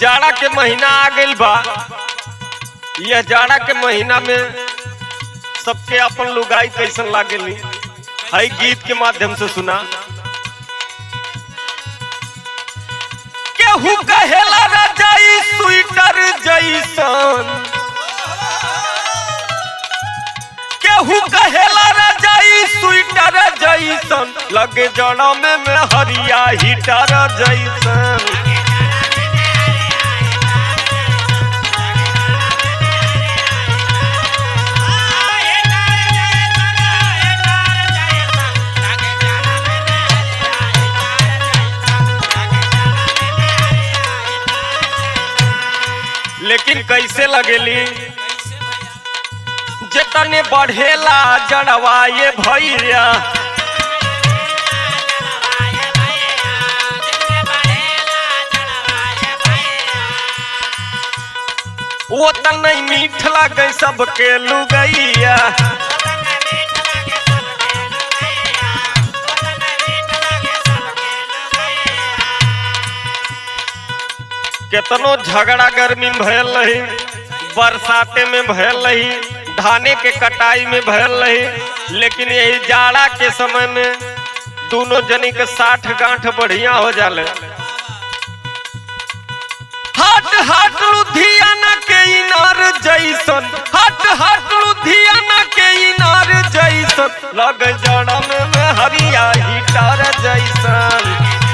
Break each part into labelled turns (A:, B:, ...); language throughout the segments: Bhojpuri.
A: जाड़ा के महीना आ गइल बा यह जाड़ा के महीना में सबके अपन लुगाई कैसन लागेली हई गीत के माध्यम से सुना केहू कहेला रजाई स्वेटर जैसन केहू कहेला रजाई स्वेटर जैसन लगे जड़ा में में हरिया हीटर जैसन लेकिन कैसे लगेली जितने बढ़ेला जड़वा ये भैया वो त नहीं मीठ लगे सबके लुगैया केतनो झगड़ा गर्मी में भयल रही बरसाते में भयल रही धाने के कटाई में भयल रही लेकिन यही जाड़ा के समय में दोनों जनी के साठ गांठ बढ़िया हो जाले हट हट लुधियाना के इनार जैसन हट हट लुधियाना के इनार जैसन लग जड़ा में, में हरिया हिटार जैसन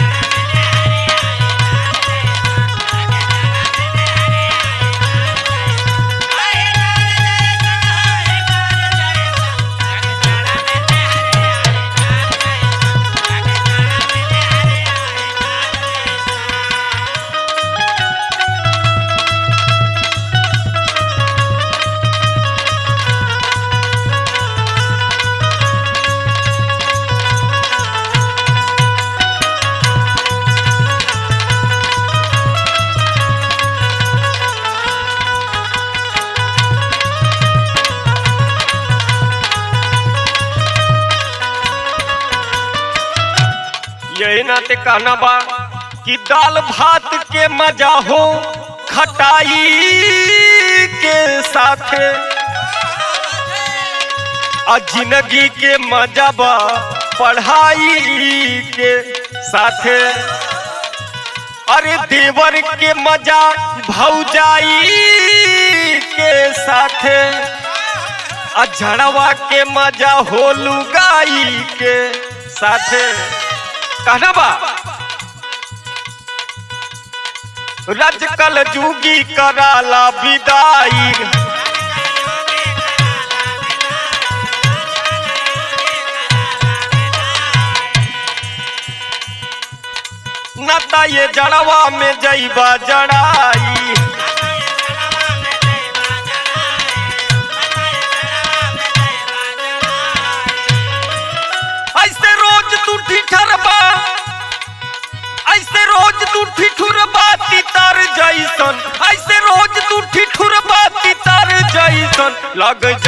A: यही नाते कहना बा कि दाल भात के मजा हो खटाई के साथे आ जिंदगी के मजा बा पढ़ाई के साथे अरे देवर के मजा भौजाई के साथे आ झड़वा के मजा हो लुगाई के साथे कहना बा रजकल जुगी कराला विदाई नता ये जड़वा में जईबा जड़ाई ऐसे रोज तू ठिठरबा ऐसे रोज तू ठिठुरबा तितर जैसन ऐसे रोज तू ठिठुरबा तितर जैसन लग